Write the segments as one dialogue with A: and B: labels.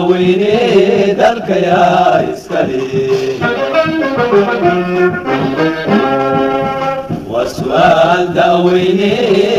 A: daaweyne dalkayaa iskale waa su'aal daaweyne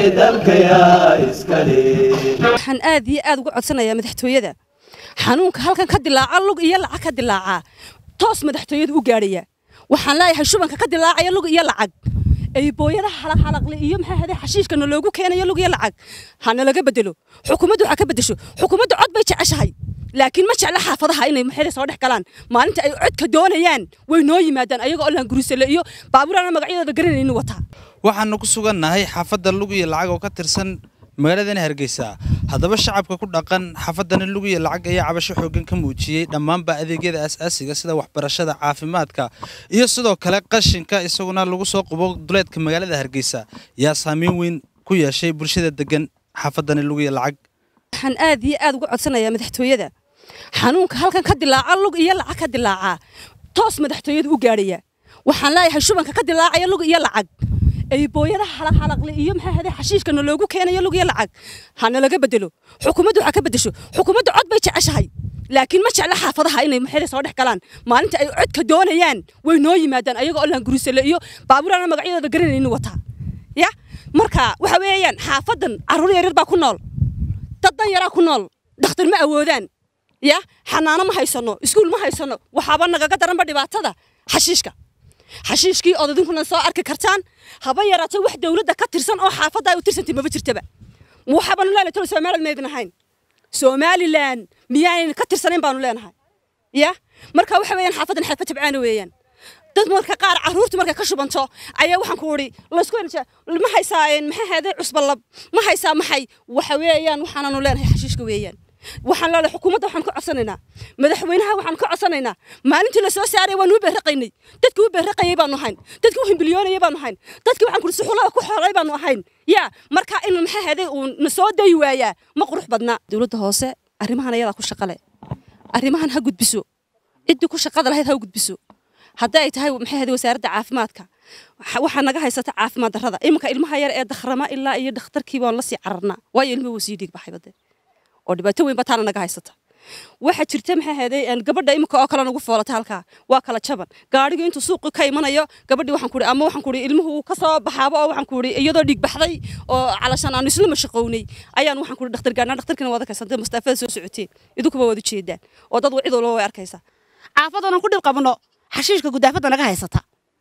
A: dalkayaa iskale
B: waxaan aad iyo aad uga codsanayaa madaxtooyada xanuunka halkan ka dilaaca lug iyo lacag ka dilaacaa toos madaxtooyada u gaadhaya waxaan leeyahay shubanka ka dilaacaya lug iyo lacag ay booyadaha halaqhalaqle iyo maxaa haday xashiishkana loogu keenayo lug iyo lacag hana laga bedelo xukuumaddu waxaa ka bedesho xukuumadda cod bay jeceshahay laakiin ma jecla xaafadaha inay maxayda soo dhex galaan maalinta ay codka doonayaan way noo yimaadaan ayaga oo laangurisale iyo baabuurana magacyadooda garanaynin wataa
C: waxaanu ku sugannahay xaafadda lug iyo lacag oo ka tirsan magaaladani hargeysa haddaba shacabka ku dhaqan xaafadani lug iyo lacag ayaa cabasho xooggan ka muujiyey dhammaanba adeegyada asaasiga sida waxbarashada caafimaadka iyo sidoo kale qashinka isaguna lagu soo qubo duleedka magaalada hargeysa yaa saameyn weyn ku yeeshay bulshada degan xaafadani lug iyo lacag
B: waxaan aad iyo aad uga codsanayaa madaxtooyada xanuunka halkan ka dilaaca lug iyo lacag ka dilaacaa toos madaxtooyada u gaadhaya waxaan leeyahay shubanka ka dilaacaya lug iyo lacag ay booyadaha halaqhalaqle iyo maxaa haday xashiishkana loogu keenayo lug iyo lacag hana laga bedelo xukuumaddu waxaa ka bedesho xukuumadda cod bay jeceshahay laakiin ma jecla xaafadaha inay maxayda soo dhex galaan maalinta ay codka doonayaan way noo yimaadaan ayaga oo laangurisale iyo baabuurana magacyadooda garanaynin wataa ya marka waxa weeyaan xaafadan carruur yaryar baa ku nool dad dan yaraa ku nool dhakhtar ma awoodaan ya xanaano ma haysano iskuul ma haysano waxaaba nagaga daranba dhibaatada xashiishka xashiishkii ood idinkuna soo arki kartaan haba yaraato wax dowladda ka tirsan oo xaafadda ay u tirsantay maba jirtaba waxaabanu leenahay tolo somaliland maydin ahayn somaliland miyaanan ka tirsanayn baanu leenahay ya marka waxa weeyaan xaafadan xeefa tabcaana weeyaan dad marka qaar carruurtu markay ka shubanto ayaa waxaan ku idhi laysku elja ma haysaa maxaa haday cusbalab ma haysaa maxay waxa weeyaan waxaananu leenahay xashiishka weeyaan waxaan leedahay xukuumadda waxaan ka codsanaynaa madaxweynaha waxaan ka codsanaynaa maalintii la soo saaray waan u beerraqaynay dadkii u beerraqayay baanu ahayn dadkii u himbilyoonayay baanu ahayn dadkii waxaan kuri suxullada ku xoolay baanu ahayn yaa marka in maxaa haday uu na soo dayi waayaa ma qurux badna dowladda hoose arrimahan ayadaa ku shaqale arrimahan ha gudbiso ciddii ku shaqada lahayd ha u gudbiso haddii ay tahay maxay haday wasaaradda caafimaadka waxaa naga haysata caafimaad darrada iminka ilmaha yar ee dakhrama ilaa iyo dhakhtarkii baan la sii cararnaa waayo ilmuhu wuu sii dhiig baxay badee oo dhibaato weyn bataana naga haysata waxaa jirta maxaa haday gabadha imika oo kale nagu foolata halkaa waa kala jaban gaadhigu intuu suuqi ka imanayo gabadhii waxaan kuhi ama waxaan kuhi ilmuhu ka soo baxaaba oo waxaan kuhi iyadoo dhiig baxday oo calashan aanu isla mashaqownay ayaan waxaan kuhi dhakhtar gaarnaa dhakhtarkina waad arkaysaan mustaafada soo socoteen idinkuba waad u jeedaan oo dad cid walba way arkaysaa
D: caafadana ku dhib qabno xashiishka gudaafadda naga haysata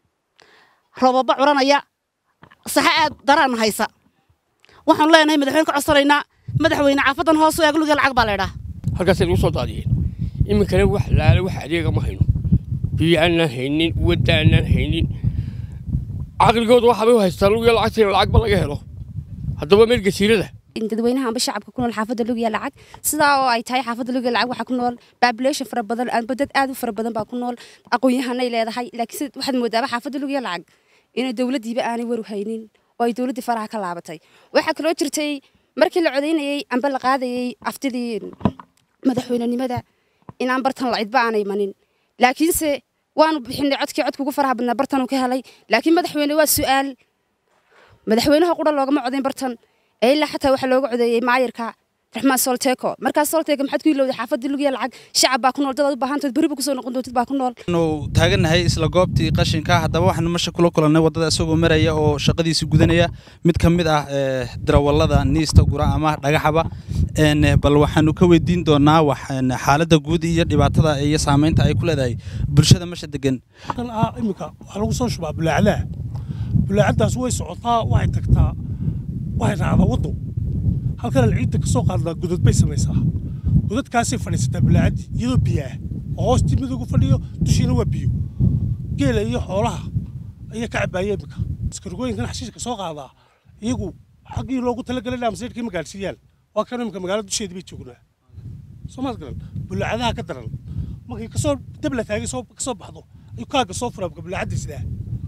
D: robaba curanaya saxa aad daraan haysa waxaanu leenahay madaxweyne ka codsanaynaa madaxweyne caafadan hoos u eeg lugiya lacag baa laydhaa
E: halkaasay lagu soo daadiyeen iminkana wax laale wax adeega ma hayno biyo aanaan haynin wadda aanaan haynin caqligooda waxaabay u haystaan lugiya lacagtiina lacagba laga helo haddaba meel gasiirada
F: dadweynaha amba shacabka ku nool xaafadda lugiya lacag sidaa oo ay tahay xaafadda lugiya lacag waxaa ku nool population fara badan amba dad aad u fara badan baa ku nool aqoon-yahanay leedahay laakiin waxaad moodaaba xaafadda lugiya lacag inay dowladdiiba aanay waru haynin oo ay dowladdii faraha ka laabatay waxaa kaloo jirtay markii la codaynayey amba la qaadayey aftidii madaxweynenimada inaan bartan la cidba aanay imanin laakiinse waanu bixinay codkii codka ugu faraha badnaa bartanuu ka helay laakiin madaxweyne waa su'aal madaxweynaha qura loogama codayn bartan ee ilaa xataa waxaa looga codeeyey maayirka raxmaan solteko markaas solteko maxaad ku ilowday xaafadii lugiya lacag shacab baa ku nool dad aad u baahantood beriba kusoo noqon doontid baa ku nool
C: nu taagannahay isla goobtii qashinka haddaba waxaanu masha kula kulannay waddada isagoo maraya oo shaqadiisi gudanaya mid ka mid ah darawallada niista gura ama dhagaxaba bal waxaanu ka weydiin doonaa wax xaaladda guud iyo dhibaatada iyo saamaynta ay ku leedahay bulshada masha degan
G: iminka waxaa lagu soo shubaa bulaacadaha bulaacadaas way socotaa waxay tagtaa waxay raacdaa waddo halkana ciidda ka soo qaaddaa godad bay samaysaa godadkaasay fadhiisataa bulaacadii iyadoo biyo ah oo hoostii midoogu fadhiyo dushiina waa biyo geela iyo xoolaha ayaa ka cabaaya iminka askargooyinkan xashiishka soo qaadaa iyagu xaggii loogu talagalay dhaamsaydhkii ma gaadhsiiyaan waa kan iminka magaalada dusheedii bay joognaa soomaad garan bulaacadaha ka daran markay kasoo dabla taagay kasoo baxdo ayuu kaaga soo furaa bulaacadii sidaa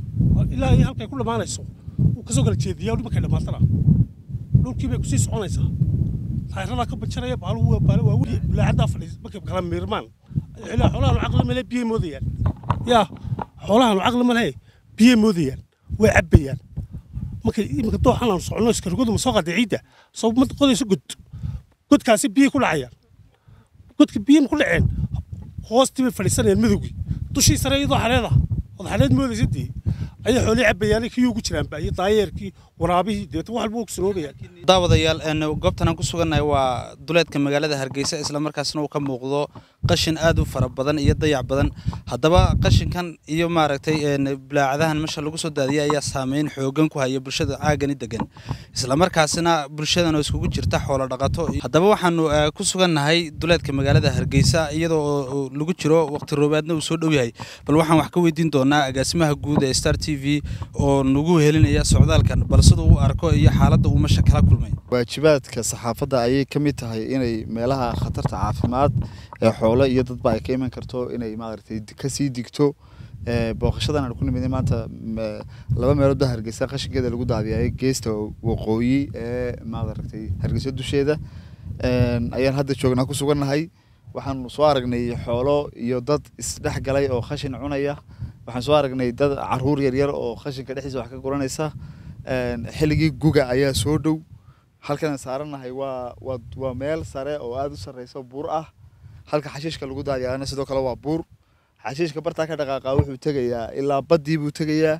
G: ilaa iyo halkay ku dhammaanayso wuu kasoo kala jeediyaa markay dhammaatana dhulkii bay kusii soconaysaa taayiradaa ka bajaraya baaluhu baal waa weli bulaacaddaa fadhiis markay kala miirmaan ilaa xoolahan caqli male biyay moodayaan yaa xoolahan caqli male biyay moodayaan way cabbayaan markay iminka dooxan aan socono iskargodu ma soo qaaday ciidda soo ma qodayso god godkaasi biyay ku dhacayaan godka biyihii ku dhaceen hoostii bay fadhiisanayaan madowgii dushii sare iyadoo xaleed ah ood xaleed moodaysa dee ayay xoolii cabayaanay kii ugu jiraan ba iyo daayeerkii waraabihii deetan wax walba ogsanoobayaan
C: daawadayaal een, goobtan aan ku sugannahay waa duleedka magaalada hargeysa islamarkaasna uu ka muuqdo qashin aad u fara badan iyo dayac badan haddaba qashinkan iyo maaragtay een, bulaacadahan meesha lagu soo daadiyay ayaa saameyn xoogan ku haya bulshada caagani degan islamarkaasina bulshadan oo iskugu jirta xoolo dhaqato haddaba waxaanu eh, ku sugannahay duleedka magaalada hargeysa iyadoo oo lagu jiro waqti roobaadna uu soo dhow yahay bal waxaan wax ka weydiin doonaa agaasimaha guud ee star t v oo nagu helinaya socdaalkan bal siduu u arko iyo xaaladda uu meesha kala kulmay
H: waajibaadka saxaafadda ayay ka mid tahay inay meelaha khatarta caafimaad ee xoolo iyo dadba ay ka iman karto inay maaragtay kasii digto Ee, booqashadan aan ku nimidnay maanta m- laba meelood baa hargeysa qashinkeeda lagu daadiyay geesta waqooyi ee maaragtay hargeysa dusheeda Een, ayaan hadda joognaa ku sugannahay waxaanu soo aragnay xoolo iyo dad isdhex galay oo khashin cunaya waxaan soo aragnay dad caruur yaryar oo khashinka dhexdiisa wax ka guranaysa Een, xilligii guga ayaa soo dhow halkan aan saarannahay waa waa waa meel sare oo aada u sarreysa buur ah halka xashiishka lagu daadiyaana sidoo kale waa buur xashiishka bartaa ka dhaqaaqa wuxuu tegayaa ilaa baddii buu tegayaa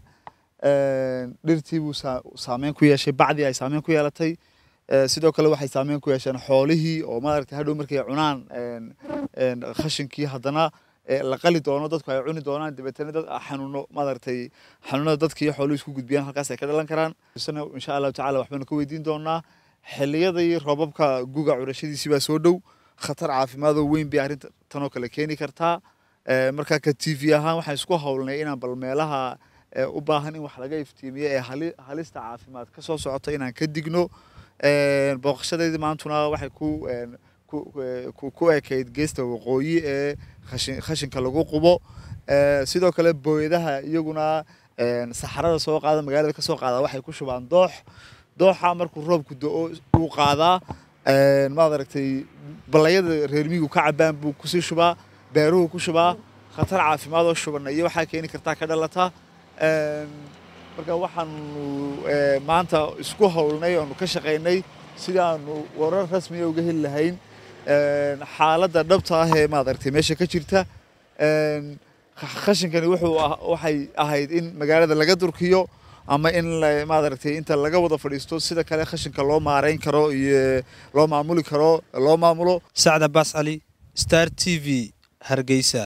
H: Een, dhirtii buu saa- saameyn ku yeeshay bacdii ay saameyn ku yeelatay Ee, sidoo kale waxay saameyn ku yeesheen xoolihii oo maaragtay hadhow markay cunaan een, een, khashinkii haddana ee, la qali doono dadku ay cuni doonaan dabeetana dad xanuuno maaragtay xanuunada dadka iyo xooluhu isku gudbiyaan halkaas ay ka dhalan karaan isna insha allahu tacaala waxbaynu ka weydiin doonaa xilliyadii roobabka guga curashadiisii baa soo dhow khatar caafimaad oo weyn bay arrinta tanoo kale keeni kartaa Ee, markaa ka t v ahaan waxaan isku howlnay inaan bal meelaha ee, u baahan in wax laga iftiimiyo ee hali- halista caafimaad ka soo socota inaan ka digno Een, booqashadeedii maantuna waxay ku een, ku- ku- ku ekayd geesta waqooyi ee khashin- khashinka lagu qubo Ee, sidoo kale booyadaha iyaguna een, saxarada soo qaada magaalada ka soo qaada waxay ku shubaan doox dooxa markuu roobku do-o uu qaadaa Een, maad aragtay balayada reer miyigu ka cabaan buu kusii shubaa beeruhu ku shubaa khatar caafimaad oo shubana iyo waxaa keeni kartaa ka dhalata Een, marka waxaanu ee, maanta isku howlnay oonu ka shaqaynay sidii aanu warar rasmiya uga heli lahayn Een, xaaladda dhabta ah ee maaragtay meesha ka jirta Een, kh- khashinkani wuxuu ah- waxay ahayd in magaalada laga durkiyo ama in la- maaragtay inta laga wada fadhiisto sida kale khashinka loo maareyn karo iyo loo maamuli karo loo maamulo
C: sacda baas cali star t v hargeysa